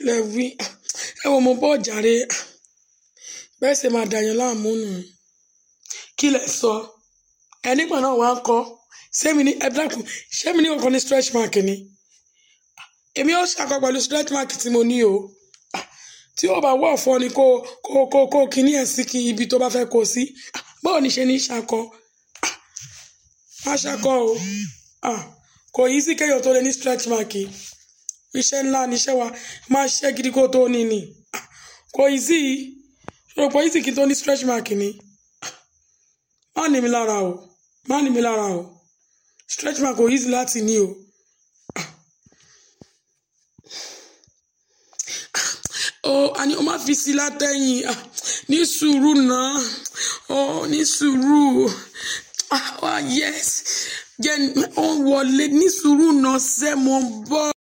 lẹ wí ẹ wo mo bọ́ jàre bẹ́ẹ̀ ṣe máa dàyàn láàmú nù kí lẹ sọ ẹ nígbà náà wá ń kọ́ sẹ́mi ní ẹ dákun sẹ́mi ní kankan ní stretch mark ni èmi ó ṣàkọ pẹ̀lú stretch mark tí mo ní o tí ó bá wọ̀ fọ́ ni kó kó kó kó kíní ẹ̀ sí kí ibi tó bá fẹ́ kó sí báwo ni ṣe ní ṣàkọ má ṣàkọ o kò yí sí kéèyàn tó lè ní stretch mark iṣẹ́ ńlá ni iṣẹ́ wa máa ṣiṣẹ́ gidi kó tó ní ni kò yí sí ṣòro pé yí sí kí n tó ní stretch mark ni má ní mi lára o má ní mi lára o stretch mark kò yí sí láti ní o. ó àní o má fi sí látẹ̀yìn ní sùúrù náà ó ní sùúrù ah yes jẹ́ ó wọlé ní sùúrù náà sẹ́ mo ń bọ̀.